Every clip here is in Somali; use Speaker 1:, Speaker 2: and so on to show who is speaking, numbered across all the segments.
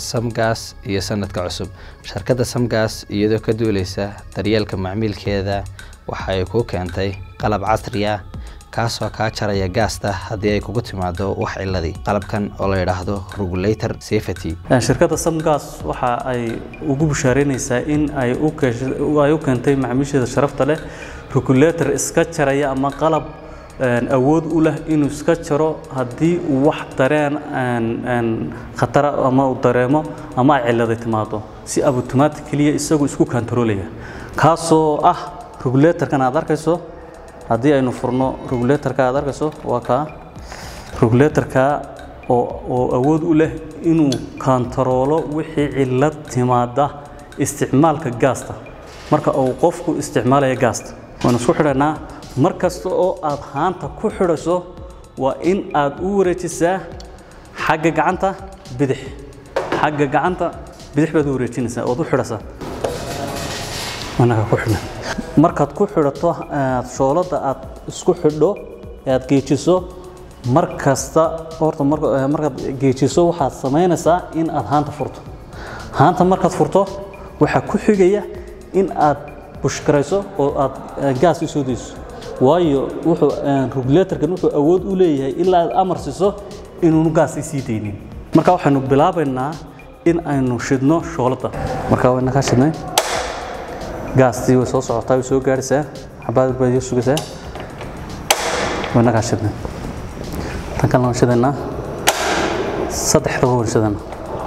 Speaker 1: samgas iyo sanadka cusub shirkadda samgas iyadoo ka duuleysa daryeelka macmiilkeeda waxa ay kuu keentay qalab casri ah kaasoo kaa jaraya gaasta haddii ay kugu timaado wax ciladii qalabkan oo la yidhaahdo regulator safety
Speaker 2: shirkadda samgas waxa ay ugu bushaareynaysaa in ay u ay u keentay macaamiisheeda sharafta leh regulator iska jaraya ama qalab awood u leh inuu iska jaro haddii uu wax dareen khatara ama uu dareemo ama ay ciladay timaado si automatically isagu isku kantaroolaya kaasoo ah regulatorkan aad arkayso haddii aynu furno regulatorka aad arkayso waa kaa regulatorka oo oo awood u leh inuu kantaroolo wixii cilad timaada isticmaalka gaasta marka uu qofku isticmaalaya gaasta waanu isku xidhanaa mar kasta oo aad haanta ku xidhaso waa in aad u wareejisaa xagga gacanta bidix xagga gacanta bidix baad u wareejinaysaa ood u xidhasaa anaga ku xidhan markaad ku xidhato aad shooladda aad isku xidho ee aad geejiso mar kasta horta markaad geejiso waxaad samaynaysaa in aad haanta furto haanta markaad furto waxaa ku xigaya in aad bushkarayso oo aad gaas u soo dayso waayo wuxuu regulatorkan wuxuu awood u leeyahay ilaa aad amar siiso inuunu gaas isii daynin marka waxaynu bilaabaynaa in aynu shidno shooladda marka wayna kaa shidnay gaastii way soo socotaa way soo gaaraysaa xabaad baad iyo sugaysaa wayna kaa shidnay tan kalena waan shidaynaa saddexdaba waan shidaynaa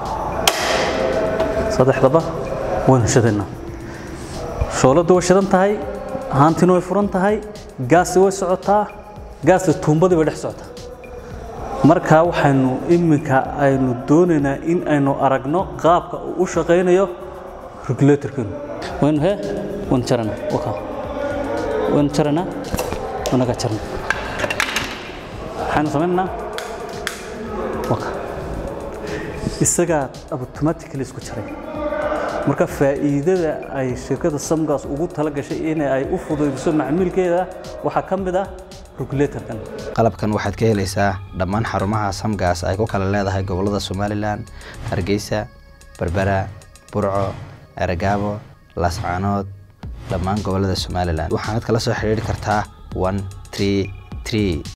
Speaker 2: saddexdaba waynu shidaynaa shooladdu way shidan tahay haantina way furan tahay gaasti way socotaa gaasti tuumbadii way dhex socotaa markaa waxaynu iminka aynu doonaynaa in aynu aragno qaabka uu u shaqaynayo regulatorkeenu waynu he waynu jarana waka waynu jaranaa wanaga jarna waxaynu samaynaynaa waka isagaa automatically isku jaray marka faa'iidada ay shirkadda samgas ugu tala gashay in ay u fudaydiso macmiilkeeda waxaa ka mid ah regulatorkan
Speaker 1: qalabkan waxaad ka helaysaa dhammaan xarumaha samgas ay ku kala leedahay gobolada somalilan hargeysa berbera burco eragaabo laascaanood dhammaan gobolada somalilan waxaanad kala soo xidhiiri kartaa one tree tree